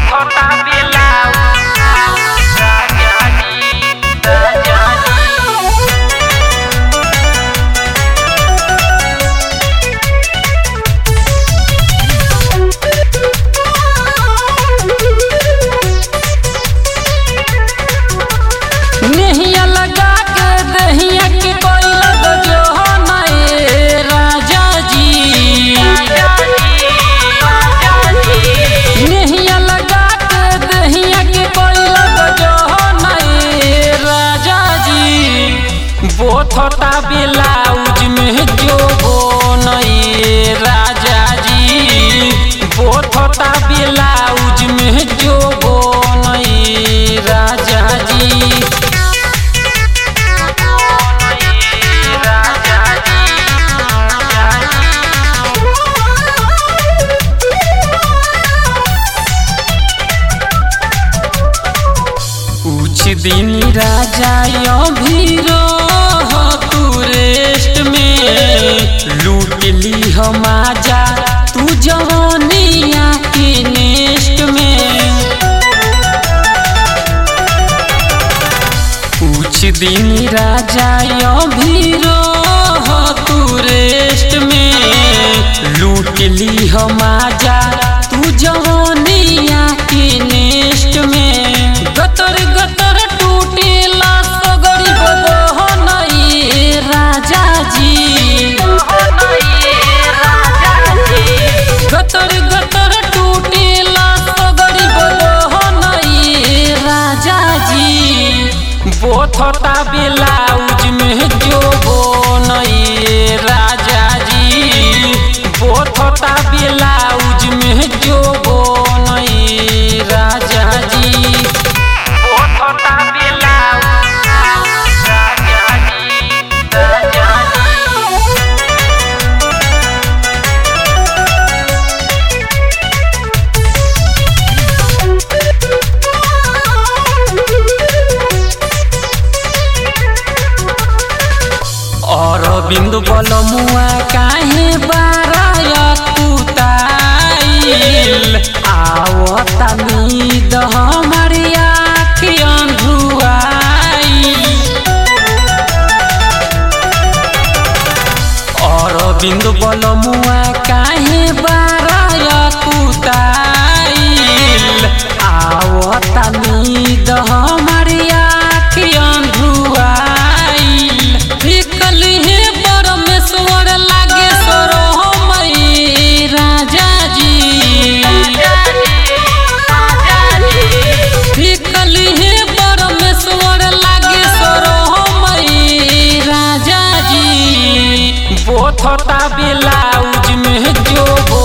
छोटा ब्लाउज राजा जी राजा जी नेहिया लगा के दहिया के कोई लग जो नए राजा जी नेहिया लगा के दहिया के कोई लग जो नए राजा जी बोथता ब्लाउज में जो हो नए राजा जी बोथता ब्लाउज में जो हो नए राजा जी कुछ दिन राजा अभी रह तू रेस्ट में लूट ली हम आजा तू जवानिया के नेस्ट में कुछ दिन राजा अभी रह तू रेस्ट में लूट ली हम आजा तू जवानिया के नेस्ट में गतर गतर टूटेला सगरी बदह नई राजा जी गतर गतर टूटेला सगरी बदह नई राजा जी बोथता ब्लाउज में जो हो नई राजा जी बोथता ब्लाउज में जो हो नई राजा जी छोटा ब्लाउज राजा जी राजा जी और बिंदु बल मुआ काहे बाराय कुताइल आवता नींद हमारी आँख अंधुआइल और बिंदु बल मुआ काहे बाराय कुताइल आवता नींद हमारी आँख अंधुआइल फिकल हे परमेश्वर लागे सरोमई राजा जी फिकल हे परमेश्वर लागे सरोमई राजा जी बोथता ब्लाउज में जो हो